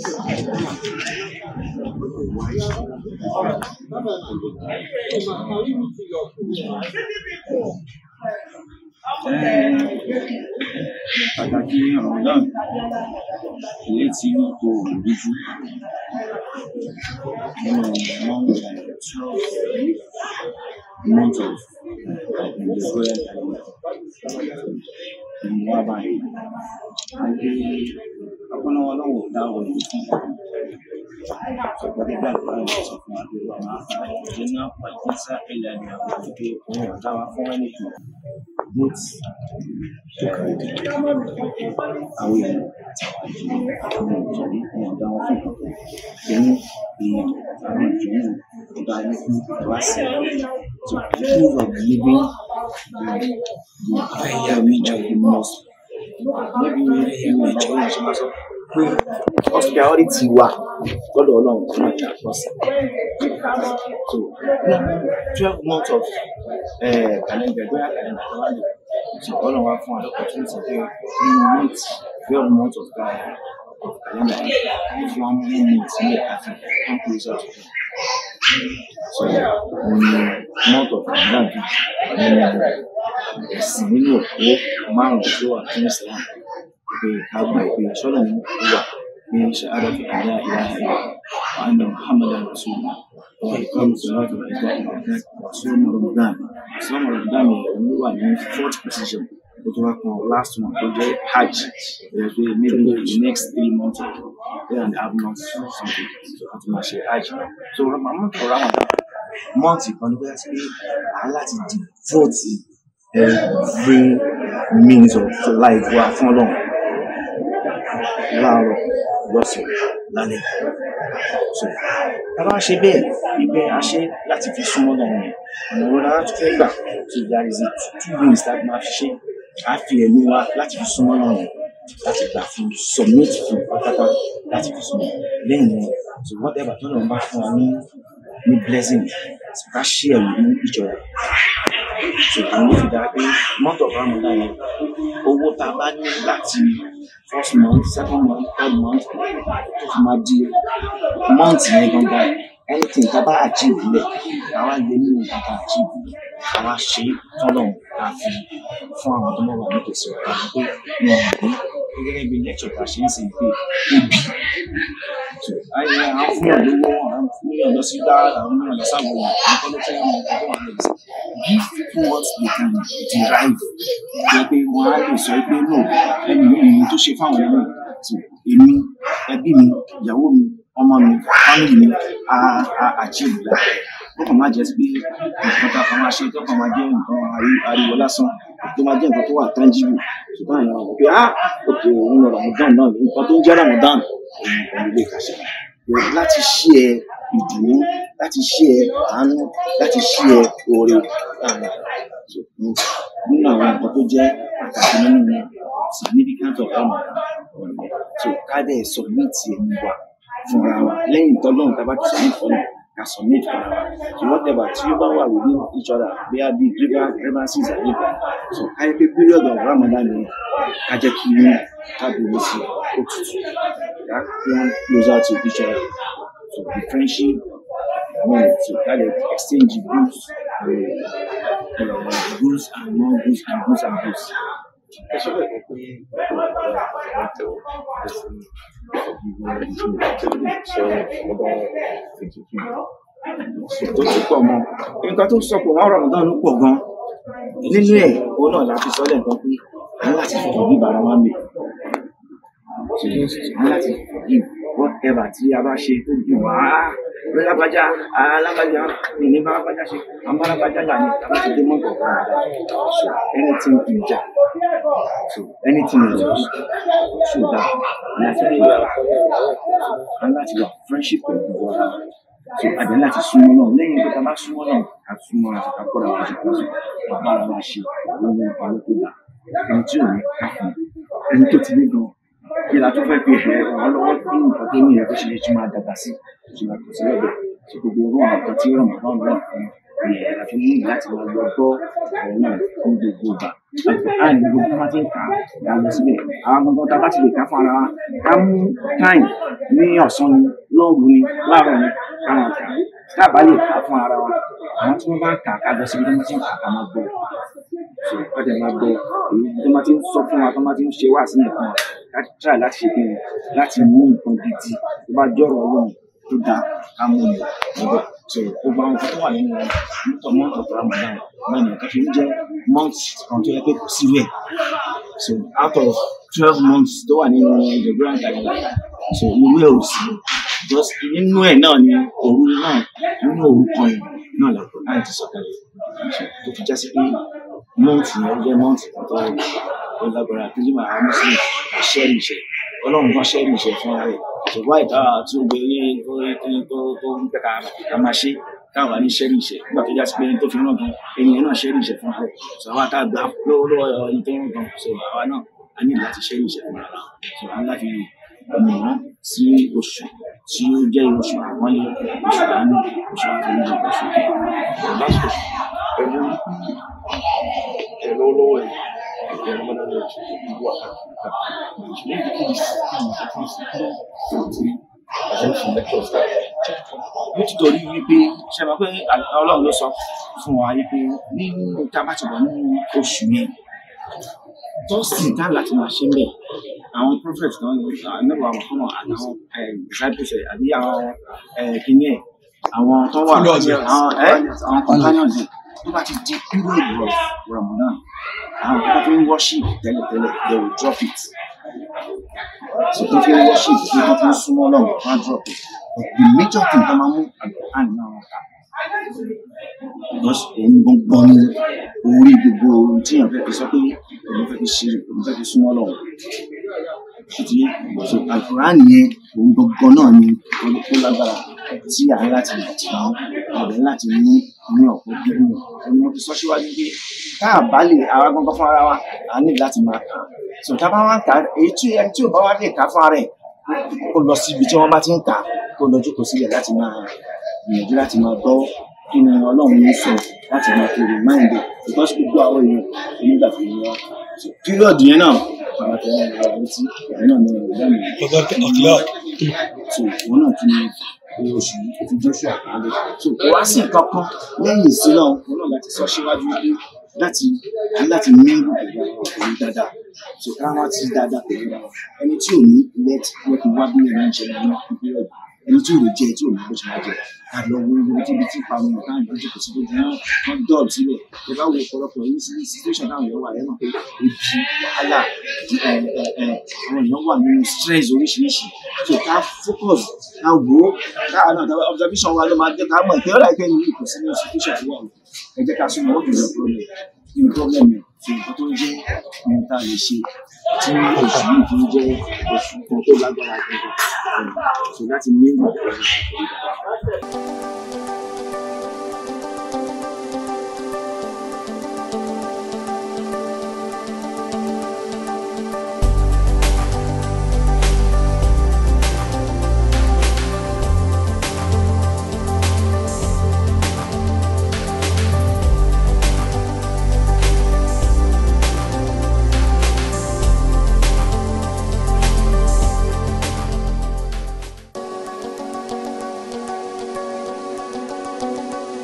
pàtàkì Ramadan èyí tí kò rújú nínú month month of Israel ni wá báyìí àti ọpọlọ ọlọ́run ò dá wọn ní fún ṣùgbọ́n nígbà tó bá yẹ sọ fún wa pé wà máa fa ìdílé náà pa ìgbésà ilẹ̀ ní àwọn òkè òun ọ̀dá wa fún ẹnì kan both tó kàwé àwọn èèyàn àti àwọn ìjọba òun ọ̀dá wọn fún ìkọ̀kọ̀ ìyẹn ìyẹn àwọn ìjọba ọ̀dá yẹn fún ìwá sí to prove of living the the higher reach of the most maybe ìwé ìjọba ìjọba sọ pé hospitality wa lọ́dọ̀ ọlọ́run kan náà jà pọ̀ sí. so twelve months of uh, calendar bóyá calendar tó wà lè so ọlọ́run wá fún wa opportunity pé nínú month twelve months of calendar of calendar yìí fún wa mú month ní àti one closer to God. so ní month of ramadan bí nínú ẹ̀sìn nínú òpó márùn-ún tó wà fún islam pé ká gba ìpè sọ́nà ní wà ní ṣahadatu an la ilaha illallah wa anna muhammadan rasulullah wa iqamu salati wa ita'i zakat wa sawm ramadan sawm ramadan yẹn òun wà ní fourth position ó tó wá kan last one tó jẹ́ hajj ẹ̀ pé maybe the next three months or three and a half months or something so a ti máa ṣe hajj so ramadan for ramadan month kan ní bóyá sí pé a láti devote every means of life wa fún ọlọ́run láàárọ̀ lọ́sàn-án lálẹ́. So tá a bá ṣe bẹ́ẹ̀ ìgbẹ́ a ṣe láti fi súnmọ́ náà yẹn ọ̀nà wo la tún fẹ́ gbà so there is a two ways that máa fi ṣe a fi ẹ̀mí wa láti fi súnmọ́ náà yẹn láti gbà fún submit fún pátápátá láti fi súnmọ́ lẹ́yìn yẹn so whatever tó lọ́n bá fún wa ní ní blessing so ká share with each other so àwọn ló fi dáa pé month of Ramadan yẹn owó tá a bá ní láti first month second month third month tó fi máa di month yẹn gangan anything tá a bá achieve lẹ̀ àwa yẹ nínú nǹkan tá a achieve àwa ṣe tọ́lọ̀ ká fi fún àwọn tó mọ̀ wà nítòsí ọ̀gá pé wọn ò ní gẹ́gẹ́ bí lecture tá a ṣe ń sìn pé ebi so ayé àwọn fún yàn lówó àwọn fún yàn lọ sí dá àwọn fún yàn lọ sáwọn àwọn kọ́ ló fẹ́ mọ nǹkan tó wà lẹ́yìn give people what they can derive jẹ́ pé wọ́n á lè sọ pé no ẹni yìí ni tó ṣe fáwọn ẹni so èmi ẹbí mi ìyàwó mi ọmọ mi family mi a a achieve that ó kàn máa jẹ́ pé nǹkan tá a kàn máa ṣe tó kàn máa jẹ́ nǹkan ariwo lásán tó máa jẹ́ nǹkan tó wà tangible ṣùgbọ́n àwọn àwọn pé ah ok òun lọ Ramadan náà nǹkan tó ń jẹ́ Ramadan òun òun lè kà ṣe láti ṣí ẹ ìdùnnú láti ṣí ẹ àánú láti ṣí ẹ oore láàrin nínú àwọn nǹkan tó jẹ́ pàtàkì nínú significant of Ramadan so ká dẹ̀ submit ẹni wa fúnra wa lẹ́yìn tọ́lọ́run tá a bá ti submit fọ́nà ká submit fúnra wa so whatever tí ó bá wà within each other bí a bí grievances àbí so ká yẹ pé period of Ramadan ni ká jẹ́ kí inú ká bèrè sí òtútù ká bring closer to each other so the friendship I mean so ká lè exchange goods uh, uh, goods and non-goods and goods and goods. ẹ ṣe bẹ́ẹ̀ pé wọ́n tẹ̀ ọ́ ẹ̀sìn ìgbìmọ̀ sọ ọba ètùtù tó ti pọ̀ mọ́ nǹkan tó sọ pé wọ́n Ramadan ló pọ̀ gan nínú ẹ̀ òun náà la fi sọ lẹ́ẹ̀kan pé a ní láti fọ̀rọ̀ bí bàrà wa ń bè a ní láti fọ̀rọ̀ bí whatever tí a bá ṣe tó dùn wá lágbájá alágbájá ní ní bálágbájá ṣe àbálágbájá là ní tàbí ti dé mọ́tò ọ̀gá so anything in ja so anything in ja so that láti fi a láti wà friendship pẹ̀lú wa so àdé láti súnmọ́ náà lẹ́yìn pé ká bá súnmọ́ náà ká súnmọ́ àti ká kọ́ra wa ṣe kọ́sùn bàbá ara wa ṣe òun ní ọ̀pá ló tó dà ẹni tí ò ní ká fún ẹni tó ti ní gan kí la tó fẹ́ fi ẹ̀ wọ́n lọ́wọ́ bí nǹkan tó ní ẹ̀ tó ṣe lè tún máa dàgbà sí ìṣúná kò sí lọ́dọ̀ tí gbogbo orú àwọn kan tí ràn wọ́n náà fún ẹ̀ àti ní láti máa lọ gbọ́ ọ̀rọ̀ náà fún gbogbo ìgbà a ní gbogbo tó bá ti ń kà á lọ síbẹ̀ àwọn gbogbo tá a bá ti lè kà fún ara wa ká mú time ní ọ̀sán ni lóòrù ni láàárọ̀ ni káwọn kà tá a bá lè kà fún ara wa àwọn tí wọ́n bá ń kà ká lọ síbi tí wọ́n ti ń kà ká máa gbọ́ so ká jẹ́ máa gbọ́ èyí tó máa ti ń sọ fún wa tó máa ti ń ṣe wá sí nìkan ká try láti ṣe bẹ́ẹ̀ láti mú nǹkan gidi tó bá jọ̀rọ̀ ọlọ́run tó dáa ká mú un níbẹ̀ so gbogbo àwọn nǹkan tó wà nínú mọ́tò mọ́tò tó ramadan náà ní nǹkan tó ń jẹ́ month kan tó yẹ pé kò sí rẹ̀ so out of twelve months tó wà nínú Gregorian calendar so ìwé ò sí just nínú ẹ̀ náà ni òru náà nínú òru kan yìí náà làkọ̀ láì ti sọ̀kalẹ̀ so tó fi já sí pé month yẹn ó jẹ́ month kan tó tó lágbára tó yíma àwọn muslim ṣẹ́ẹ̀rì ìṣẹ́ ọlọ́run kan ṣẹ́ẹ̀rì ìṣẹ́ fún ara rẹ̀ ṣùgbọ́n ìta tí ó gbé ní tó tó tó tó ń pẹ́ka ká máa ṣe káwa ní ṣẹ́ẹ̀rì ìṣẹ́ nígbà tó já sí pé ẹni tó fi ràn gan ènìyàn náà ṣẹ́ẹ̀rì ìṣẹ́ fún ara rẹ̀ sọ àwa tá a gbà lọ́wọ́ lọ́wọ́ ẹni tó ń gan so àwa náà a ní láti ṣẹ́ẹ̀rì ìṣẹ́ fún ara so a ní láti mọ̀ sí oṣù tí ó jẹ́ oṣù àpọ́nlé oṣù àánú oṣù àforíjì oṣù last question pẹ̀lú ẹ lọ́wọ́lọ́wọ́ ẹ̀ ẹ̀ ramadan náà ti fi wà ṣùgbọ́n ìdí kìí sí kìí sí kìí sí kìí sí attention lectures nítorí wípé ṣe mọ̀ pé ọlọ́run ló sọ fún wa wípé nínú tá a bá ti wà nínú oṣù yẹn tọ́sí tá láti máa ṣe ń bẹ̀ àwọn prophet kan nígbà Muhammad àtàwọn disciples ẹ̀ àbí àwọn kìíní ẹ̀ àwọn tó wà àwọn ẹ̀ àwọn companions ẹ̀ tó bá ti di period of Ramadan àwọn tó bá fi ń worship tẹ́lẹ̀tẹ́lẹ̀ they will drop it so tó fi ń worship tó tó fi ń súnmọ́ lọ́wọ́ wọ́n á drop it but the major thing tó máa mú àgbà náà wọn kà because òun gbọ́ngbọ́n ní orí gbogbo ohun tí èèyàn fẹ́ fi sọ pé òun fẹ́ fi ṣe òun fẹ́ fi súnmọ́ lọ́wọ́ àti so alukuran yẹn òun gbọ́ngbọ́n náà ni ó lágbára tí à ń láti tà án àbẹ̀ láti ní ní ọ̀pọ̀ gbígbó òun mo ti sọ síwájú pé tá a bá lè àwa gbọ́ngàn fún ara wa a ní láti máa kà á so tá a bá wá ń kà á èyí tí ẹni tí ò bá wá lè kà á fún ara ẹ̀ kó lọ síbi tí wọ́n bá ti ń kà á kó lọ jókòó sílẹ̀ láti máa gbìyànjú láti máa gbọ́ kí ni ọlọ́run ń sọ láti máa fi remind it because gbogbo àwọn èèyàn onígbà tó ní wá period yẹn náà àwọn tẹ̀lé ara létí ìyẹn náà ní ọ̀gá mi so wọn náà tún ní oṣù yìí ti joshua àlẹ so kò wá sí kankan lẹ́yìn ìsìn náà wọn náà láti sọ síwájú pé láti láti ní ìlú dáadáa so ká wá ti dáadáa pẹ̀lú ara ẹni tí ò ní let lẹ́kùn wá bí ẹni ń ṣe ní period ẹni tí ò lè jẹ tí ò ní bó ṣe máa jẹ àlọ wo ibi tí ibi tí ìparun ọ̀tá ìdójú kò sí lójú náà wọ́n dọ̀ọ̀ síbẹ̀ ẹ bá wo ọ̀pọ̀lọpọ̀ yìí sí situation táwọn èèyàn wà ẹ̀ mọ̀ pé ebi wàhálà àwọn èèyàn wà nínú stress oríṣiríṣi so ká focus ká wò ó ká náà observation wa ló máa jẹ́ ká mọ̀ pé ọ̀rọ̀ àìpẹ́ ni kò sí ní situation tó wà o ẹ jẹ́ ká súnmọ́ wọ́n jùlọ problem nínú problem yẹn so nǹkan tó ń jẹ́ ohun tá a lè ṣe tí oṣù yìí fi ń jẹ́ oṣù kan tó lágbára gbọ̀ngàn so láti mí ìgbà tó ń bọ̀